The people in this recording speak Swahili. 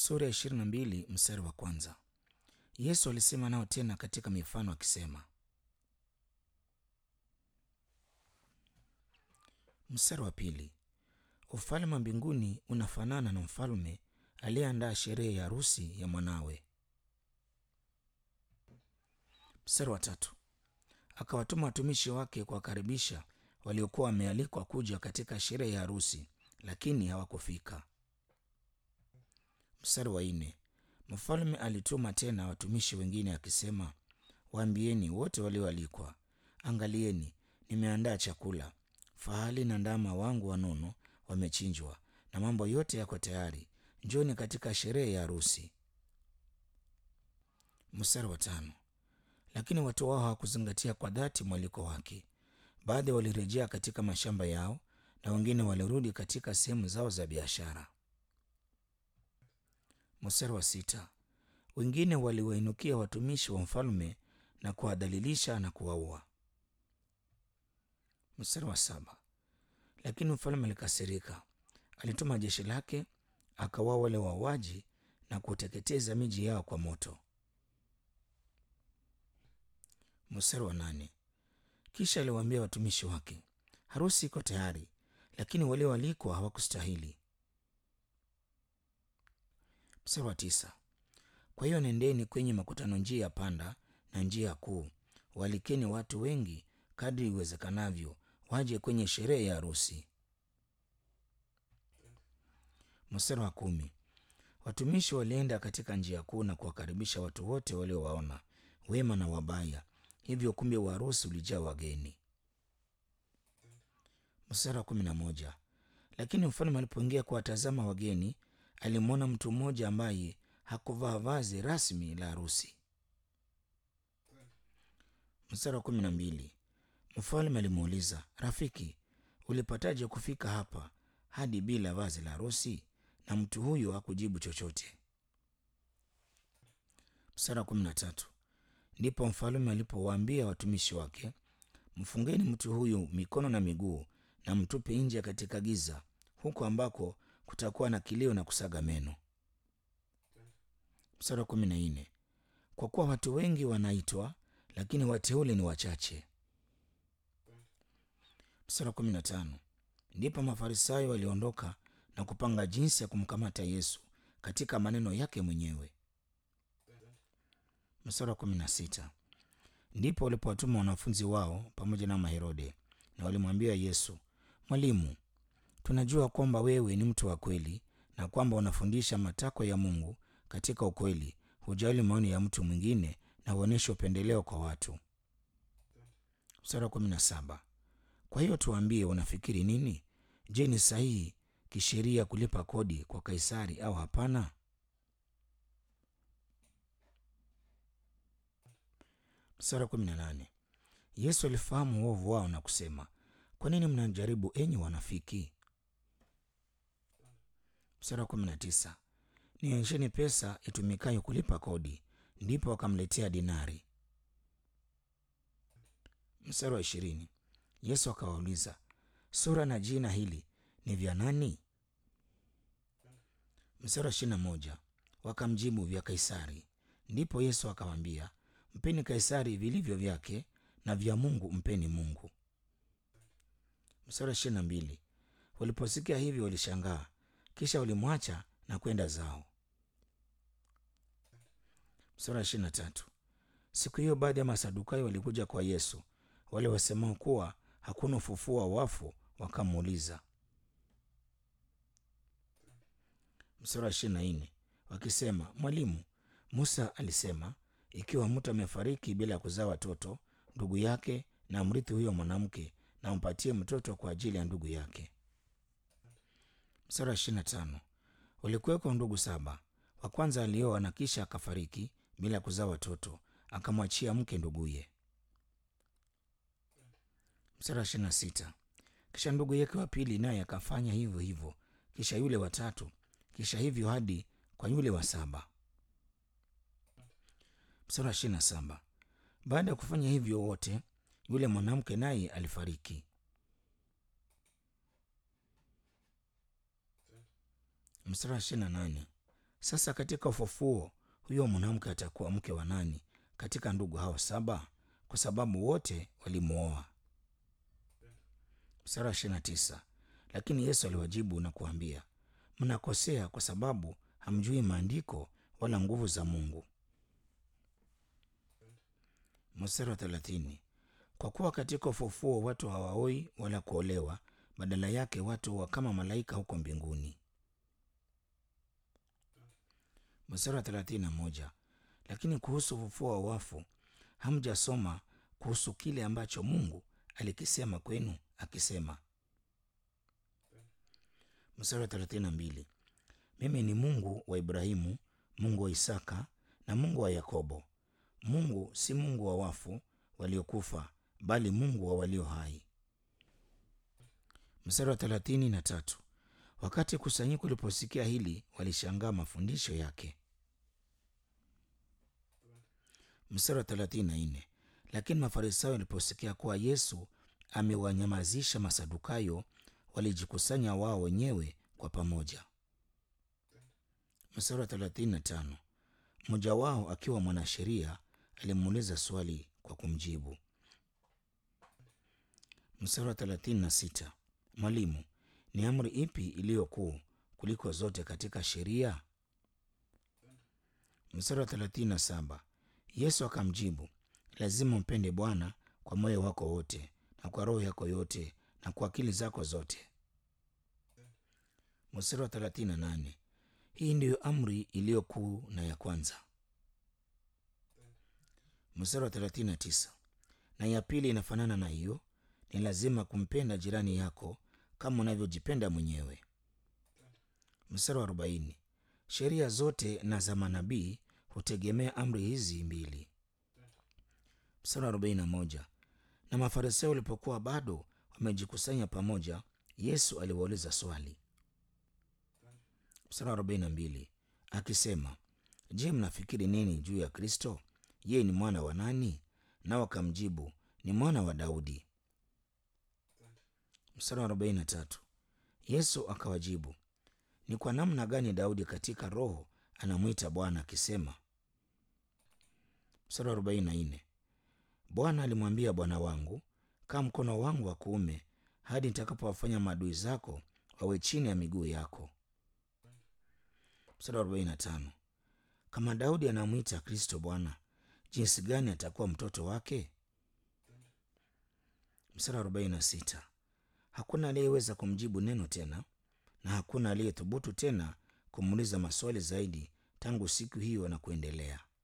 sura ya ishirini na mbili mstari wa kwanza. Yesu alisema nao tena katika mifano akisema. Mstari wa pili, ufalme wa mbinguni unafanana na mfalme aliyeandaa sherehe ya harusi ya mwanawe. Mstari wa tatu, akawatuma watumishi wake kuwakaribisha waliokuwa wamealikwa kuja katika sherehe ya harusi, lakini hawakufika. Mstari wa nne, mfalme alituma tena watumishi wengine akisema, waambieni wote walioalikwa, angalieni, nimeandaa chakula, fahali na ndama wangu wanono wamechinjwa, na mambo yote yako tayari, njoni katika sherehe ya harusi. Mstari wa tano, lakini watu wao hawakuzingatia kwa dhati mwaliko wake. Baadhi walirejea katika mashamba yao na wengine walirudi katika sehemu zao za biashara. Mstari wa sita, wengine waliwainukia watumishi wa mfalme na kuwadhalilisha na kuwaua. Mstari wa saba, lakini mfalme alikasirika, alituma jeshi lake akawaua wale wauaji na kuteketeza miji yao kwa moto. Mstari wa nane, kisha aliwaambia watumishi wake, harusi iko tayari, lakini walioalikwa hawakustahili. Mstari wa tisa, kwa hiyo nendeni kwenye makutano, njia ya panda na njia kuu, waalikeni watu wengi kadri iwezekanavyo, waje kwenye sherehe ya harusi. Mstari wa kumi, watumishi walienda katika njia kuu na kuwakaribisha watu wote waliowaona, wema na wabaya, hivyo ukumbi wa harusi ulijaa wageni. Mstari wa kumi na moja, lakini mfalme alipoingia kuwatazama wageni, alimwona mtu mmoja ambaye hakuvaa vazi rasmi la harusi. Mstari wa kumi na mbili, mfalme alimuuliza, rafiki, ulipataje kufika hapa hadi bila vazi la harusi? Na mtu huyo hakujibu chochote. Mstari wa kumi na tatu, ndipo mfalme alipowaambia watumishi wake, mfungeni mtu huyu mikono na miguu na mtupe nje katika giza, huko ambako kutakuwa na kilio na kusaga meno. Mstari wa kumi na nne, kwa kuwa watu wengi wanaitwa, lakini wateule ni wachache. Mstari wa kumi na tano, ndipo Mafarisayo waliondoka na kupanga jinsi ya kumkamata Yesu katika maneno yake mwenyewe. Mstari wa kumi na sita, ndipo walipowatuma wanafunzi wao pamoja na Maherode, na walimwambia Yesu, Mwalimu, tunajua kwamba wewe ni mtu wa kweli na kwamba unafundisha matakwa ya Mungu katika ukweli, hujali maoni ya mtu mwingine na huonyesha upendeleo kwa watu. Mstari wa kumi na saba, kwa hiyo tuambie, unafikiri nini? Je, ni sahihi kisheria kulipa kodi kwa Kaisari au hapana? Mstari wa kumi na nane, Yesu alifahamu uovu wao na kusema, kwa nini mnajaribu enyi wanafiki? Mstari wa kumi na tisa, nionyesheni pesa itumikayo kulipa kodi. Ndipo wakamletea dinari. Mstari wa ishirini, Yesu akawauliza, sura na jina hili ni vya nani? Mstari wa ishirini na moja, wakamjibu, vya Kaisari. Ndipo Yesu akawaambia, mpeni Kaisari vilivyo vyake na vya Mungu mpeni Mungu. Mstari wa ishirini na mbili, waliposikia hivyo walishangaa, kisha walimwacha na kwenda zao. Mstari wa ishirini na tatu, siku hiyo baadhi ya Masadukayo walikuja kwa Yesu, wale wasemao kuwa hakuna ufufuo wa wafu, wakamuuliza. Mstari wa ishirini na nne, wakisema, Mwalimu, Musa alisema ikiwa mtu amefariki bila ya kuzaa watoto, ndugu yake na mrithi huyo mwanamke na mpatie mtoto kwa ajili ya ndugu yake. Mstari wa ishirini na tano, walikuweko ndugu saba. Wa kwanza alioa na kisha akafariki bila kuzaa watoto, akamwachia mke nduguye. Mstari wa ishirini na sita, kisha ndugu yake wa pili naye akafanya hivyo hivyo, kisha yule wa tatu, kisha hivyo hadi kwa yule wa saba. Mstari wa ishirini na saba, baada ya kufanya hivyo wote, yule mwanamke naye alifariki. Mstari wa ishirini na nane, Sasa katika ufufuo huyo mwanamke atakuwa mke wa nani katika ndugu hao saba? Kwa sababu wote walimwoa. Mstari wa ishirini na tisa. Lakini Yesu aliwajibu na kuambia, mnakosea kwa sababu hamjui maandiko wala nguvu za Mungu. Mstari wa thelathini. Kwa kuwa katika ufufuo watu hawaoi wala kuolewa, badala yake watu huwa kama malaika huko mbinguni. Mstari wa thelathini na moja. Lakini kuhusu ufufuo wa wafu hamjasoma kuhusu kile ambacho Mungu alikisema kwenu akisema. Mstari wa thelathini na mbili. Mimi ni Mungu wa Ibrahimu, Mungu wa Isaka na Mungu wa Yakobo. Mungu si Mungu wa wafu waliokufa, bali Mungu wa walio hai. Mstari wa thelathini na tatu. Wakati kusanyiko liposikia hili, walishangaa mafundisho yake. Mstari wa thelathini na nne. Lakini Mafarisayo waliposikia kuwa Yesu amewanyamazisha Masadukayo, walijikusanya wao wenyewe kwa pamoja. Mstari wa thelathini na tano. Mmoja wao akiwa mwanasheria alimuuliza swali kwa kumjibu. Mstari wa thelathini na sita. Mwalimu, ni amri ipi iliyo kuu kuliko zote katika sheria? Mstari wa thelathini na saba. Yesu akamjibu, lazima umpende Bwana kwa moyo wako wote na kwa roho yako yote na kwa akili zako zote. Mstari wa thelathini na nane. Hii ndiyo amri iliyo kuu na ya kwanza. Mstari wa thelathini na tisa. Na ya pili inafanana na hiyo, ni lazima kumpenda jirani yako kama unavyojipenda mwenyewe. Mstari wa arobaini. Sheria zote na za manabii hutegemea amri hizi mbili. Mstari wa arobaini na moja. Na Mafarisayo walipokuwa bado wamejikusanya pamoja, Yesu aliwauliza swali. Mstari wa arobaini na mbili akisema, Je, mnafikiri nini juu ya Kristo? Yeye ni mwana wa nani? Nao akamjibu, ni mwana wa Daudi. Mstari wa arobaini na tatu Yesu akawajibu, ni kwa namna gani Daudi katika roho anamwita Bwana akisema? Mstari wa arobaini na nne Bwana alimwambia Bwana wangu, kaa mkono wangu wa kuume hadi nitakapowafanya maadui zako wawe chini ya miguu yako. Mstari wa arobaini na tano kama Daudi anamwita Kristo Bwana, jinsi gani atakuwa mtoto wake? Mstari wa arobaini na sita hakuna aliyeweza kumjibu neno tena, na hakuna aliyethubutu tena kumuuliza maswali zaidi tangu siku hiyo na kuendelea.